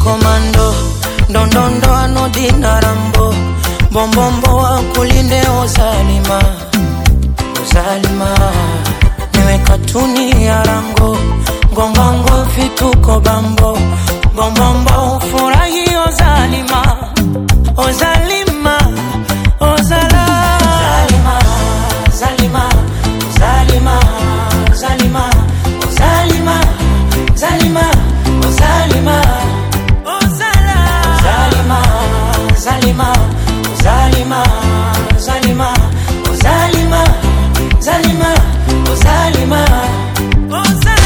komando ndondondo anodina rambo mbombombo wa kulinde ozalima ozalima niwe katuni ya rango ngongongo vituko bambo bombombo ufurahi ozalima ozalima ozala zalima zalima zalima zalima zalima zalima ozala zalima zalima zalima zalima zalima zalima zalima ozala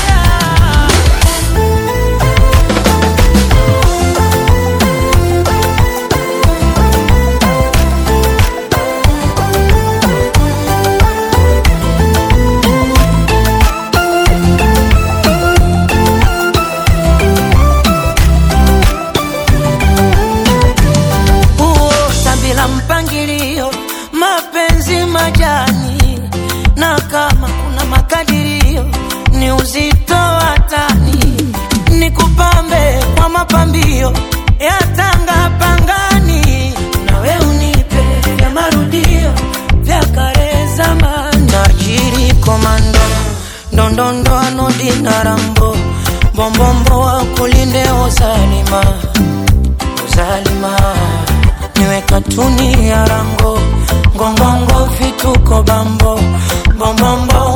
huota bila mpangilio, mapenzi majani, na kama kuna makadirio ni uzito wa tani, ni kupambe kwa mapambio ya tanga pangani, nawe unipe vya marudio vya kale zamani, najiri komando ndondondo anodina rambo bombombo wa kulinde ozalima uzalima niwe katuni ya rango ngongongo vituko bambo bombombo